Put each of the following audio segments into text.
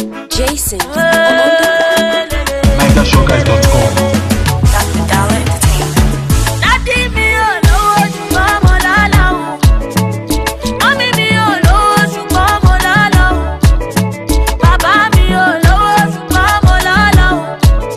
Jason. NigerShowGuys.com. Dádì mi ò lówó ṣùgbọ́n mo lálá o. Mọ́mí mi ò lówó ṣùgbọ́n mo lálá o. Bàbá mi ò lówó ṣùgbọ́n mo lálá o.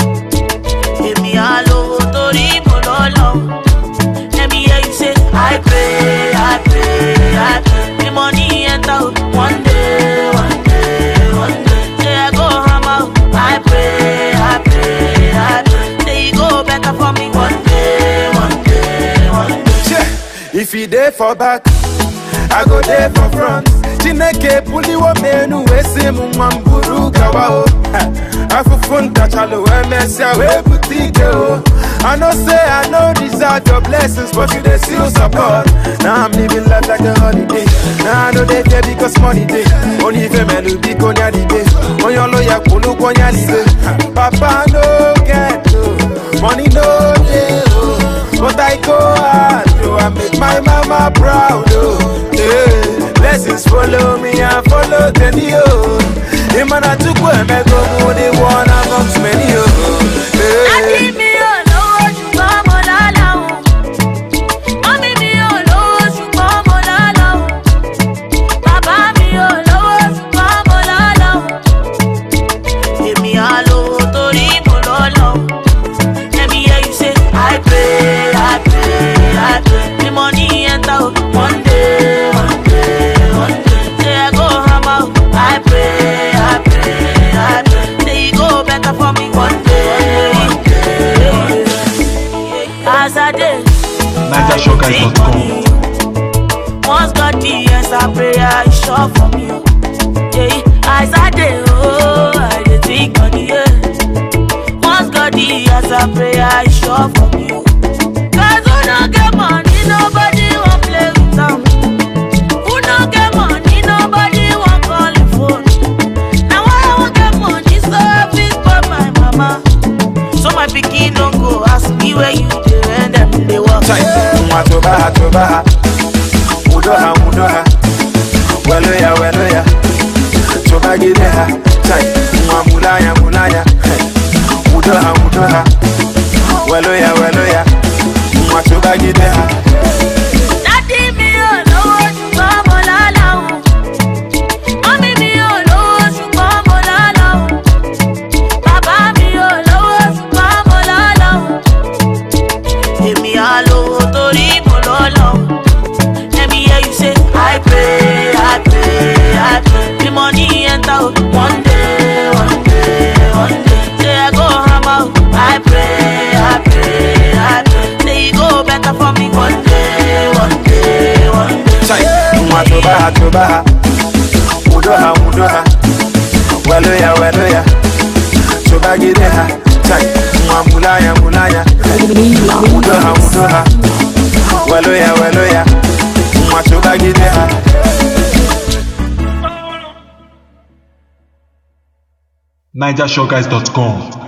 Èmi á lówó torí mo lọ́lá o. Let me hear you say, I pray, I pray, I pray. The money enter o. One day, one day, one day. Say I go hammer o. I pray, I pray, I pray. Say e go better for me one day, one day, one day. Yeah. If you there for back, I go there for front. Chineke puliwo menu wesi mumamburu gawa o. Afufunta chalo emesia we butike o. I know say I know deserve your blessings, but you dey still support. Now I'm living life like a holiday. Now I know they care because money day. Only if melu bi konya di day. Onyo lo ya kulu konya di day. Papa no get o, money no dey o. But I go hard, oh, I make my mama proud, oh. Yeah. Blessings follow me and follow Tenny, oh. Imana tukwe mego mu the one amongst many, oh. Dádì Yeah. mi ò lówó ṣùgbọ́n mo lálá o. Mọ́mí mi ò lówó ṣùgbọ́n mo lálá o. Bàbá mi ò lówó ṣùgbọ́n mo lálá o. Èmi á lówó torí mo lọ́lá o. Let me hear you say, I pray, I pray, I pray. The money enter o. One day, one day, one day. Say I go hammer o. I pray, I pray, I pray. Say e go better for me one day, one day, one day. As I dey, NigerShowGuys.com. once God the answer prayer, is sure for me. oh. Yeah, as I dey, oh, I dey think on the yeah. Once God the answer prayer, is sure for me. oh. Cause who no get money, nobody wan play with am. Who no get money, nobody wan call the phone. Now I wan get money, so I fit spoil my mama. So my pikin no go ask me where you dey when dem dey work. Chai, mwa tobaha, tobaha. Mudoha, mudoha. Weloya, weloya. Tobagideha. Chai, mwa mulaya, mulaya. Hey. Mudoha, mudoha. Weloya, weloya. Mwa tobagideha. Dádì mi ò lówó ṣùgbọ́n mo lálá o. Mọ́mí mi ò lówó ṣùgbọ́n mo lálá o. Bàbá mi ò lówó ṣùgbọ́n mo lálá o. Èmi á lówó torí mo lọ́lá o. Let me hear you say, I pray, I pray, I pray. The money enter o. One day, one day, one day. Say I go hammer o. I pray, I pray, I pray. Say e go better for me one day, one day, one day. Chai, mwa tobaha, tobaha. Mudoha, mudoha. Weloya, weloya. Tobagideha. Chai, mwa mulaya, mulaya. Hey. Mudoha, mudoha. Weloya, weloya. Mwa tobagideha. NigerShowGuys.com.